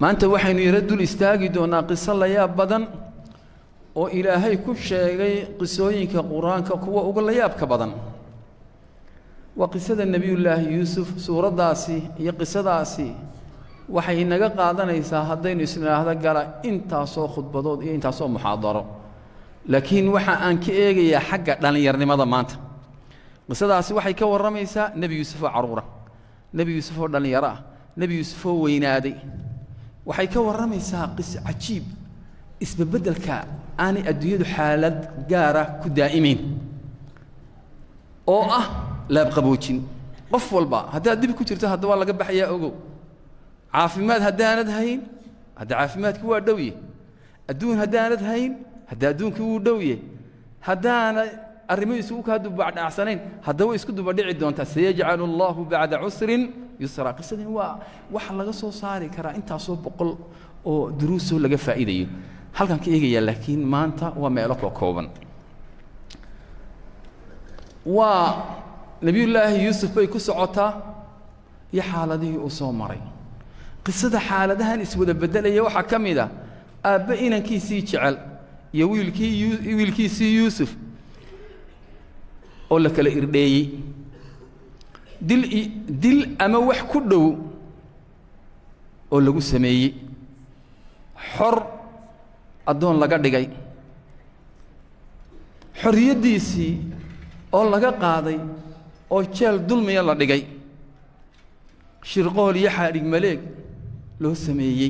maanta waxaynu yaro dul istaagi doonnaa qiso layaab badan oo ilaahay ku sheegay qisooyinka qur-aanka kuwa uga layaabka badan waa qisada nebiyullaahi yuusuf suuraddaasi iyo qisadaasi waxay inaga qaadanaysaa haddaynu isnidhaahdo gala intaasoo khudbadood iyo intaasoo muxaadaro laakiin waxa aan ka eegayaa xagga dhallinyarnimada maanta qisadaasi waxay ka warramaysaa nebi yuusuf oo carruura nebi yuusuf oo dhallinyaro ah nebi yuusuf oo weynaaday waxay ka warramaysaa qiso cajiib isbebeddelka aanay adduunyadu xaalad gaara ku daa'imayn oo ah laabqaboojin qof walba haddaad dhib ku jirto hadda waa laga baxayaa ogow caafimaad haddaanad hayn hadda caafimaadkii waa dhowye adduun haddaanad hayn hadda adduunkii wuu dhowye haddaana arrimo isugu kaa dubadhacsanayn haddaba isku dubadhici doontaa sayajcalu allahu bacda cusrin yusra qisadani waa waxa laga soo saari karaa intaasoo boqol oo duruusoo laga faa'iidayo halkan ka eegayaa laakiin maanta waa meelo koo kooban waa nebiyullaahi yuusuf bay ku socotaa iyo xaaladihii uu soo maray qisada xaaladahan iswada beddelaya waxaa ka mid a aabbe inankiisii jecel iyo wiilkii wiilkiisii yuusuf oo la kala irdheeyey dil dil ama wax ku dhow oo lagu sameeyey xor addoon laga dhigay xorriyaddiisii oo laga qaaday oo jeel dulmiya la dhigay shirqool iyo xaadhig maleeg loo sameeyey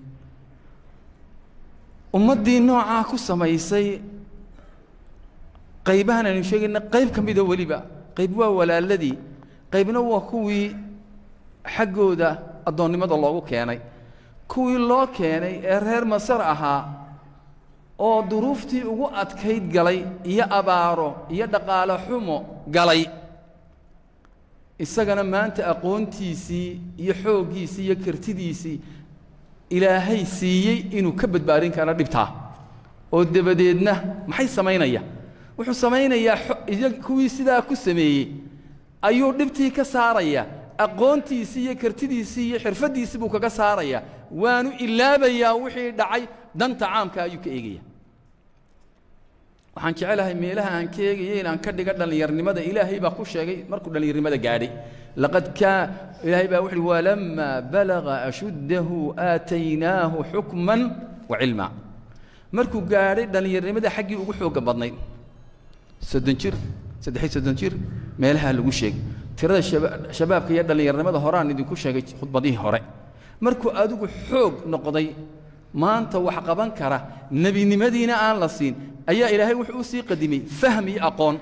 ummaddii noocaa ku samaysay qaybahan aynu sheegayna qayb ka mida weliba qayb waa walaaladii qaybna waa kuwii xaggooda addoonnimada loogu keenay kuwii loo keenay ee reer masar ahaa oo duruuftii ugu adkayd galay iyo abaaro iyo dhaqaale xumo galay isagana maanta aqoontiisii iyo xooggiisii iyo kartidiisii ilaahay siiyey inuu ka badbaadin karo dhibtaa oo dabadeedna maxay samaynaya wuxuu samaynayaa kuwii sidaa ku sameeyey ayuu dhibtii ka saaraya aqoontiisii iyo kartidiisii iyo xirfaddiisii buu kaga saaraya waanu ilaabayaa wixii dhacay danta caamka ayuu ka eegaya waxaan jecelahay meelaha aan ka eegaya inaan ka dhiga dhallinyarnimada ilaahay baa ku sheegay markuu dhallinyarnimada gaadhay laqad kaa ilaahay baa wuxuuhi walamaa balaga ashuddahu aataynaahu xukman wa cilma markuu gaadhay dhallinyarnimada xaggii ugu xoogga badnayd soddon jir saddexiy soddon jir meelaha lagu sheegay tirada shabaabka iyo dhallinyarnimada horaan idinku sheegay khudbadihii hore markuu adigu xoog noqday maanta wax qaban kara nebinimadiina aan la siin ayaa ilaahay wuxuu u sii qadimay fahm iyo aqoon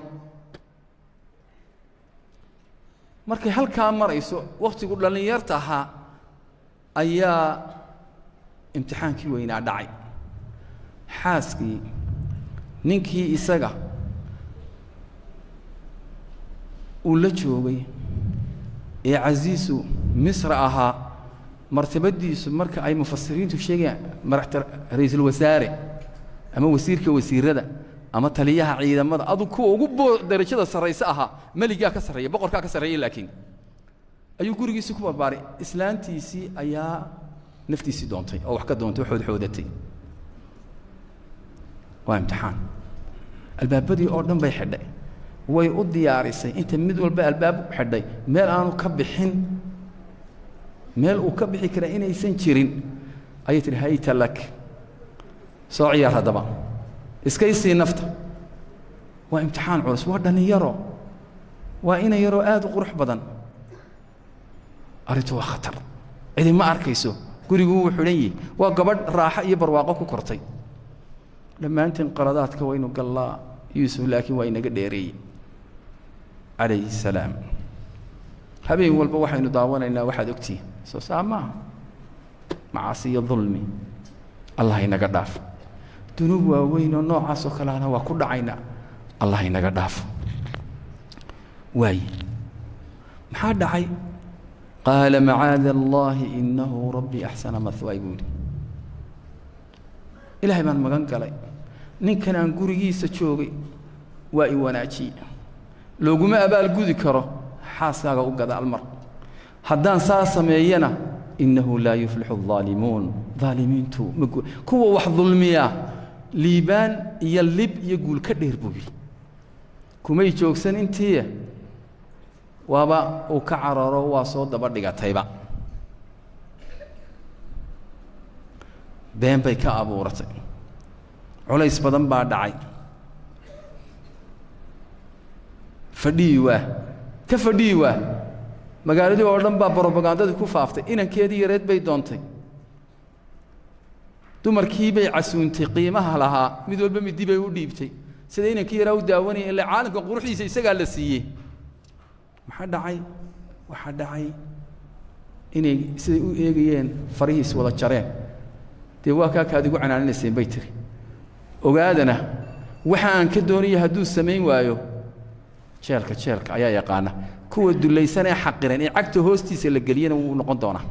markay halkaa marayso wakhtigu dhallinyarta ahaa ayaa imtixaankii weynaa dhacay xaaskii ninkii isaga uu la joogay ee casiisu misra ahaa martabadiisu marka ay mufasiriintu sheegayaan madaxta ra-iisul wasaare ama wasiirka wasiirada ama taliyaha ciidamada adu kuwa ugu boo darajada sarrayse ahaa meligaa ka sarreeya boqorkaa ka sarreeya laakiin ayuu gurigiisii ku barbaaray islaantiisii ayaa naftiisii doontay oo wax ka doontay oo xoodxoodatay waa imtixaan albaabadii oo dhan bay xidhay way u diyaarisay inta mid walba albaab xidhay meel aanu ka bixin meel uu ka bixi kara inaysan jirin ayay tihi hayta lak soo ciyaar haddaba iska isii nafta waa imtixaan culus waa dhallinyaro waa ina yaroo aad u qurux badan arrintu waa khatar cidi ma arkayso guriguu wuu xidhan yihi waa gabadh raaxo iyo barwaaqo ku kortay dhammaantiin qaladaadka waynu gallaa yuusuf laakiin waa inaga dheereeyey calayhi salaam habeen walba waxaynu daawanaynaa waxaad ogtihiin soo saa maaha macaasi iyo dulmi allah inaga dhaafo dunuub waaweyn oo noocaasoo kaleana waa ku dhacaynaa allah inaga dhaafo waaye maxaa dhacay qaala macaada allaahi innahu rabbii axsana mahwaay buu yidhi ilaahay baan magan galay ninkan aan gurigiisa joogay waa i wanaajiye looguma abaalgudi karo xaaskaaga u gadaal mar haddaan saa sameeyana innahu laa yuflixu الظaalimuun ظaalimiintu kuwa wax dulmiya liibaan iyo lib iyo guul ka dheer buu yidhi kumay joogsan intii waaba uu ka cararo waa soo daba dhigatayba been bay ka abuuratay culays badan baa dhacay fadhiyi waa ka fadhiyi waa magaaladii oo dhan baa brobagandadii ku faaftay inankeedii yareed bay doontay dumarkii bay casuuntay qiimaha lahaa mid walba midi bay u dhiibtay sida inankii yaraa u daawanaya ille caalamka quruxdiisa isagaa la siiyey maxaa dhacay waxaa dhacay inay siday u eegayeen farihiis wada jareen dee waa kaa kaad igu canaaninayseen bay tiri ogaadana waxa aan ka doonaya hadduu samayn waayo jeelka jeelka ayaa yaqaana kuwa dullaysan ee xaqiran ee cagta hoostiisa la geliyana wuu noqon doonaa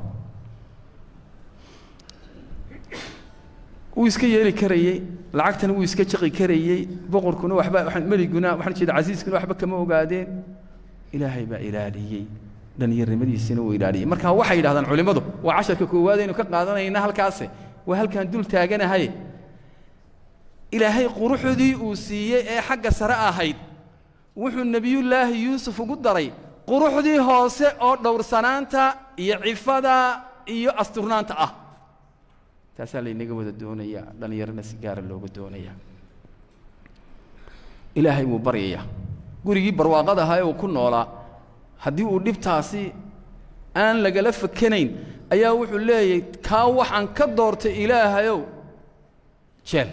wuu iska yeeli karayey lacagtana wuu iska jaqi karayey boqorkuna waxba waxaan meliguna waxaan jeeda casiiskuna waxba kama ogaadeen ilaahay baa ilaaliyey dhallinyarnimadiisina wuu ilaaliyey marka waxay yidhahdaan culimmadu waa casharka koowaad aynu ka qaadanayna halkaase waa halkaan dul taaganahay ilaahay quruxdii uu siiyey ee xagga sare ahayd wuxuu nebiyullaahi yuusuf ugu daray quruxdii hoose oo dhowrsanaanta iyo cifada iyo asturnaanta ah taasaa laynaga wada doonayaa dhallinyarana si gaara looga doonayaa ilaahay wuu baryayaa gurigii barwaaqada ahaa ee uu ku noolaa haddii uu dhibtaasi aan lagala fakanayn ayaa wuxuu leeyahy kaa waxaan ka doortay ilaahayow jeel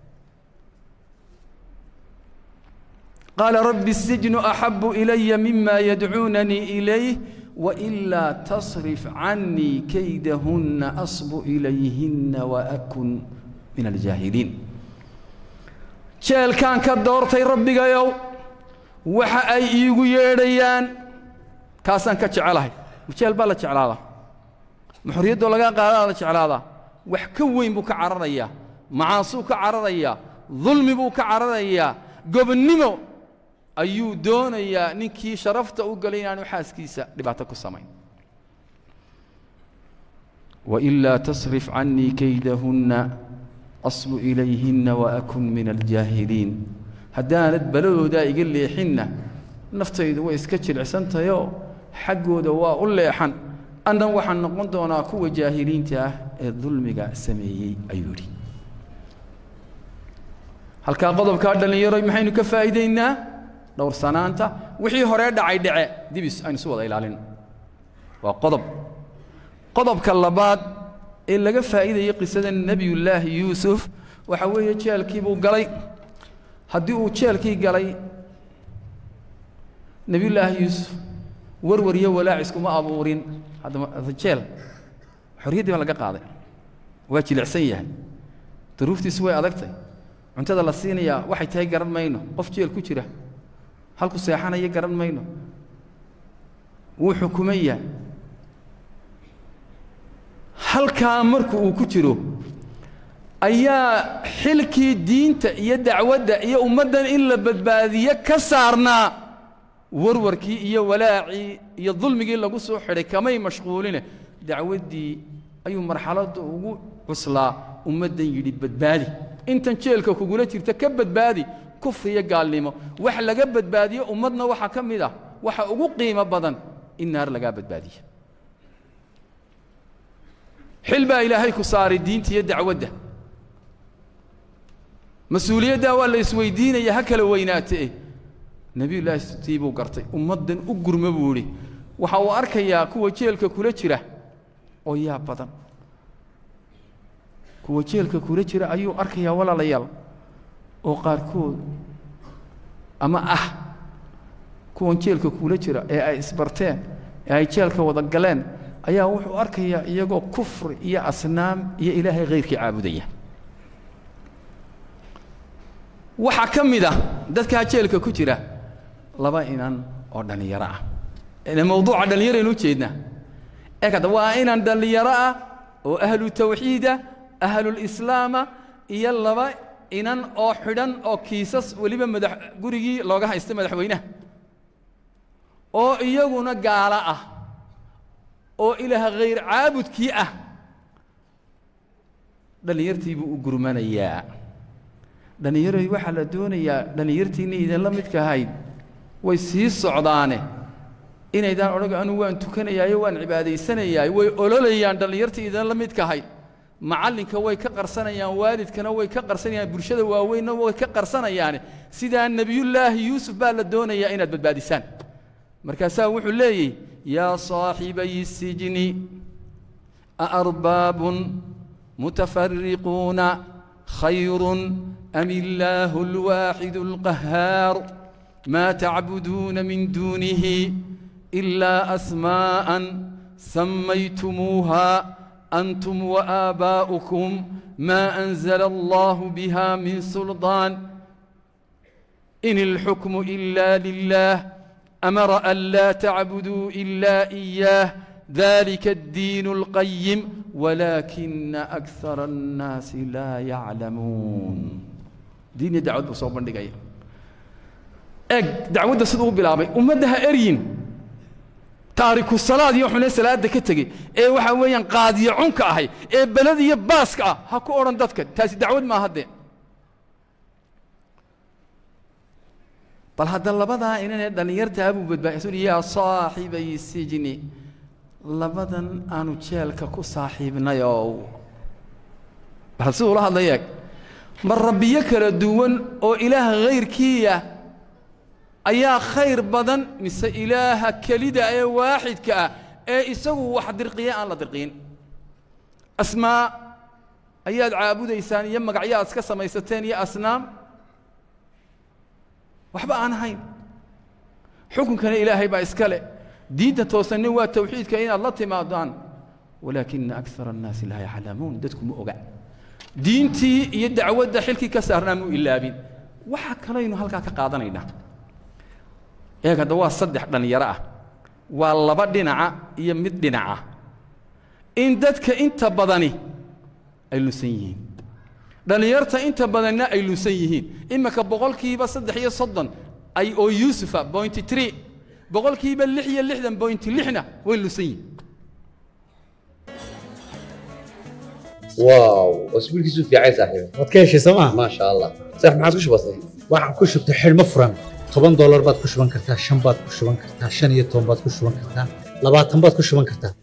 qaala rabbi الsijnu axabu ilaya mima yadcuunanii ilayh wailaa tasrif canii kaydahunna asbu ilayhinna waakun min aljaahiliin jeelkaan ka doortay rabbigayow waxa ay iigu yeedhayaan kaasaan ka jecelahay jeel baa la jeclaadaa ma xorriyaddoo lagaa qaadaa la jeclaadaa wax ka weyn buu ka cararayaa macaasuu ka cararayaa dulmi buu ka cararayaa gobonnimo ayuu doonayaa ninkii sharafta u galay inaanu xaaskiisa dhibaato ku samayn wailaa tasrif canii kaydahunna asbu ilayhinna waakun min aljaahiliin haddaanad baladoodaa iga leexinna naftaydu way iska jilicsantahayoo xaggooda waa u leexan annan waxaan noqon doonaa kuwa jaahiliinta ah ee dulmiga sameeyey ayuu yidhi halkaa qodobkaa dhallinyaroy maxaynu ka faa'iidaynaa dhowrsanaanta wixii horee dhacay dhece dibis aynu isu wada ilaalino waa qodob qodobka labaad ee laga faa'iidayay qisada nebiyullaahi yuusuf waxa weeye jeelkii buu galay haddii uu jeelkii galay nebiyullaahi yuusuf warwar iyo walaaciskuma abuurin haddama jeel xorriyaddii baa laga qaaday waa jilicsan yahay duruuftiisu way adagtay cuntada la siinayaa waxay tahay garan mayno qof jeel ku jira halku seexanaya garan mayno wuu xukumaya halkaa marku uu ku jiro ayaa xilkii diinta iyo dacwadda iyo ummaddan in la badbaadiye ka saarnaa warwarkii iyo walaacii iyo dulmigii lagu soo xidhay kamay mashquuline dacwaddii ayuu marxaladda ugu cuslaa ummaddan yidhi badbaadi intan jeelka kugula jirta ka badbaadi kufriyo gaalnimo wax laga badbaadiyo ummadna waxaa ka mid ah waxa ugu qiimo badan in naar lagaa badbaadiyo xil baa ilaahay ku saaray diinta iyo dacwadda mas-uuliyaddaa waa la isweydiinaya ha kala weynaatee nebiyullaahi tii buu gartay ummaddan u gurma buu idhi waxa uu arkayaa kuwa jeelka kula jira oo yaa badan kuwa jeelka kula jira ayuu arkayaa walaalayaal oo qaarkood ama ah kuwan jeelka kula jira ee ay isbarteen ee ay jeelka wada galeen ayaa wuxuu arkayaa iyagoo kufri iyo asnaam iyo ilaahay khayrkii caabudaya waxaa ka mid ah dadkaa jeelka ku jira laba inan oo dhallinyaro ah mawduuca dhallinyaraynu ujeednaa ee kada waa inan dhallinyaro ah oo ahlu tawxiida ahlulislaama iyo laba inan oo xidhan oo kiisas weliba madax gurigii looga haysta madaxweynaha oo iyaguna gaalo ah oo ilaah khayr caabudkii ah dhallinyartiibuu u gurmanayaa dhallinyaroy waxaa la doonayaa dhallinyartiinna idinla midka ahayd way sii socdaane inaydaan odhaga anugu waan tukanayaayo waan cibaadaysanayaay way ololayaan dhallinyartii idinla midka ahayd macallinka way ka qarsanayaan waalidkana way ka qarsanayaan bulshada waaweynna way ka qarsanayaane sidaa nebiyullaahi yuusuf baa la doonayaa inaad badbaadisaan markaasaa wuxuu leeyey yaa saaxibay sijni aarbaabun mutafariquuna khayrun am illaahu alwaaxidu alqahaar maa tacbuduuna min duunihi ilaa asmaa'an sammaytumuuha أنتم وآباؤكم ما أنزل الله بها من سلطان إن الحكم إلا لله أمر ألا تعبدوا إلا إياه ذلك الدين القيم ولكن أكثر الناس لا يعلمون دين دعوة بصوب دقيقة أج دعوة صدق بلابي ومدها أرين taariku salaad iyo xune salaada ka tegey ee waxa weeyaan qaadiyo cunka ahay ee belada iyo baaska ah ha ku odhan dadka taasi dacwad maaha dee bal hadda labadaa inanee dhallinyartaa buu badbaadisun yaa saaxibay sijni labadan aanu jeelka ku saaxiibnayow bal siduu la hadlay eeg ma rabbiyo kala duwan oo ilaah hayrkiiya ayaa khayr badan mise ilaaha kelida ee waaxidka ah ee isagu wax dirqiya aan la dirqiin asmaa ayaad caabudaysaan iyo magacyo aad iska samaysateen iyo asnaam waxba aan ahayn xukunkana ilaahay baa iska leh diinta toosanni waa tawxiidka inaad la timaadaan walaakina akara annaasi laa yaclamuun dadku ma oga diintii iyo dacwadda xilkii ka saarnaa mu ilaabin waxa kalaynu halkaa ka qaadanaynaa eeg hadda waa saddex dhallinyaro ah waa laba dhinaca iyo mid dhinaca in dadka inta badani ay lunsan yihiin dhallinyarta inta badanna ay lunsan yihiin iminka boqolkiiba saddex iyo soddon ay oo yuusufa bointy tree boqolkiiba lix iyo lixdan bointy lixna way lunsan yihiin واو اسبوع كيسو في عايز صاحبي waad ka heshay sooma ما شاء الله صح ما عادش بسيط waxaan ku shubtay xidhmo furan toban doolar baad ku shuban kartaa shan baad ku shuban kartaa shan iyo toban baad ku shuban kartaa labaatan baad ku shuban kartaa